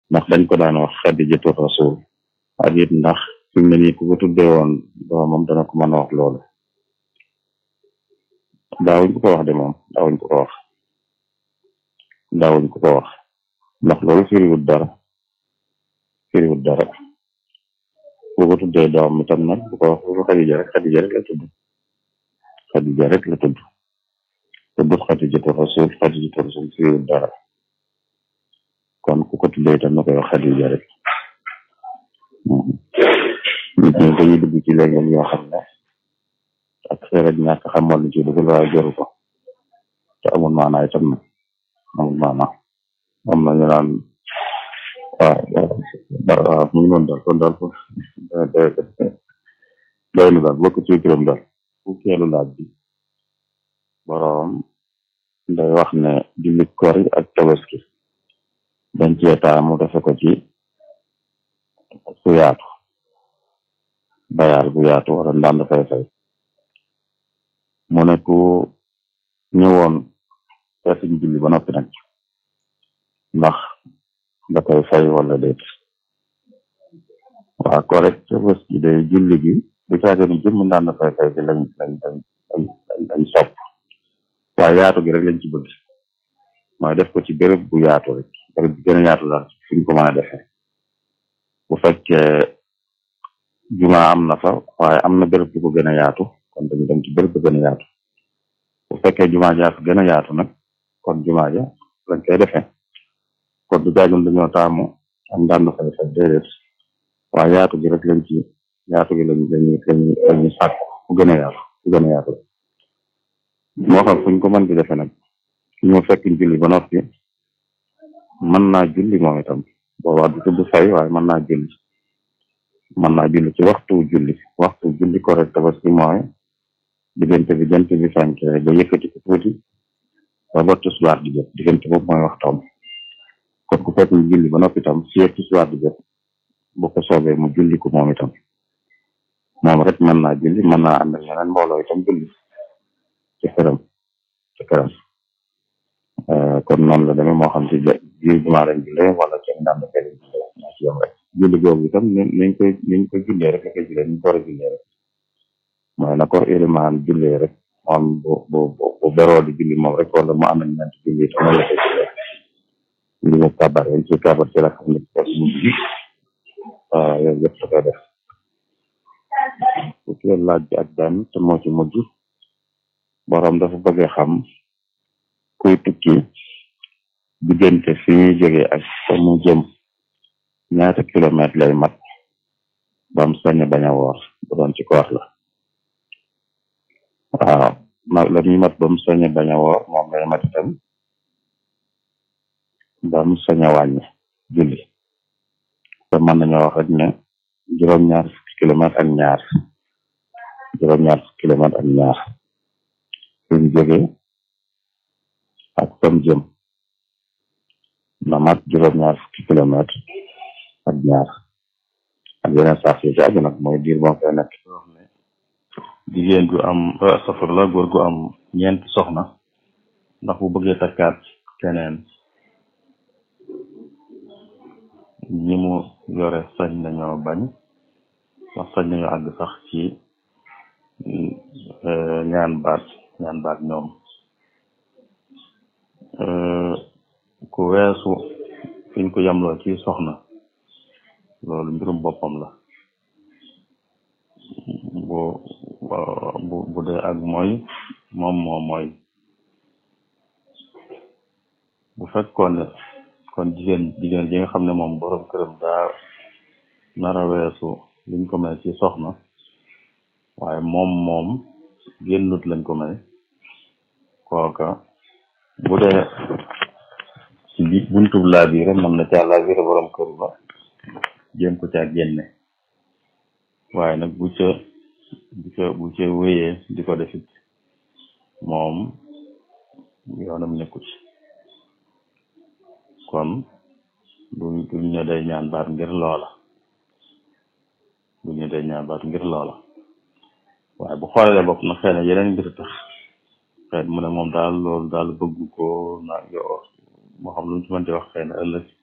ndax dañ ko daan wax xadijatu rasul ak it ndax fi mu ne nii ku ko tuddee woon doomam dana ko mën a wax loolu daawuñ ko ko wax de moom daawuñ ko ko wax daawuñ ko ko wax ndax loolu firiwut dara firiwut dara ku ko tuddee doom itam nag bu ko wax bu ko xadija rek xadija rek la tudd xadija rek la tudd tuddut xadijatu rasul xadijatu rasul firiwut dara kon ku ko tuddee itam na koy wax xadija rek nit ñi dañuy dugg ci léegi yoo xam ne ak xeeraj ñàkk xam wala ci dugg waaye joru ko te amul maanaa itam nag amul maanaa am na ñu naan waaw waaw mu ngi noonu daal kon daal doy na daal bokk ci kiram daal fukkeelu laaj bi boroom day wax ne julli kori ak tabaski dañ cee taamu defe ko ci fu yaatu bayaal bu yaatu wala ndànd fay fay mu ne ku ñëwoon feesiñ julli ba noppi nag ndax da koy fay wala déet waa correct bés bi day julli gi du caage ni jëmm ndànd fay fay bi lañ lañ lañ lañ sopp waaye yaatu gi rek lañ ci bëgg mooy def ko ci béréb bu yaatu rek béréb bi gën a yaatu daal fuñ ko mën a defee bu fekkee juma am na fa waaye am na béréb bu ko gën a yaatu kon dañu dem ci béréb bu gën a yaatu bu fekkee juma ja fa gën a yaatu nag kon juma ja lañ koy defee kon du jaagun dañoo taamu am daan na fay fay déedéet waaye yaatu gi rek lañ ci yaatu gi lañ lañu lañu lañu sàkk fu gën a yaatu fu gën a yaatu moo xam fuñ ko mën di defee nag ki ñu fekk julli ba noppi mën naa julli moom itam boobaa du tudd fay waaye mën naa julli mën naa julli ci waxtu julli waxtu julli correct tabaski mooy diggante bi jant bi fenke ba yëkkati ko tuuti ba ba tisbaar di jot diggante boobu mooy waxtoom kon ku fekk ñu julli ba noppi itam fii ak tisbaar di jot bu ko soobee mu julli ko moom itam moom rek mën naa julli mën naa ànd ak ñeneen mbooloo itam julli ci këram ci këram kon noonu la demee moo xam ci biir jumaa lañ jullee wala ci ndànd fee lañ jullee moo ci yem rek julli googu itam niñ koy niñ koy jullee rek la koy jullee niñ ko war a jullee rek mooy na ko ilimaan jullee rek moom bu bu bu beroo di julli moom rek wala mu am nañ ñeent julli itam noonu la koy jullee li mu kabar yañ ci kabar ci la xam ne ko mu ji waaw yooyu yëpp da koy def fukki laaj bi ak benn te moo ci mujj borom dafa bëgg xam kuy tukki diggante fi ñuy jógee ak fa mu jëm ñaata kilomètre lay mat bam sañ bañ a woor bu doon ci koor la waaw ma la muy mat bam sañ bañ a woor moom lay mat itam bam sañ a wàññi julli te mën nañoo wax rek ne juróom-ñaar fukki kilomètre ak ñaar juróom-ñaar fukki kilomètre ak ñaar fi mu jógee ak fam jëm na mat juróom-ñaar fukki kilomètre ak ñaar ak yeneen saaf yi ci aju nag mooy diir boo koy nekk wax ne jigéen gu am safar la góor gu am ñeenti soxna ndax bu bëggee takkaat keneen ñi mu yore sañ nañoo bañ wax sañ nañoo àgg sax ci ñaan baat ñaan baat ñoom ku weesu fiñ ko yamloo ci soxna loolu mbirum boppam la bu bu bu dee ak mooy moom moo mooy bu fekkoon ne kon jigéen jigéen ji nga xam ne moom borom këram daa nara weesu liñ ko may ci soxna waaye moom moom génnut lañ ko may kooka bu dee ci bi buntub laa biire mën na caa laa biire borom kër ba jéem ko caa génne waaye nag bu ca bu ca bu ca wéyee di ko defit moom yoonam nekku ci kon duñ duñ ne day ñaan baat ngir loola duñ ne day ñaan baat ngir loola waaye bu xoolee bopp na xëy na yeneen mbir tax xëy mu ne moom daal loolu daal bëgg ko na yo moo xam lu ñu ci mën di wax xëy na ëllëg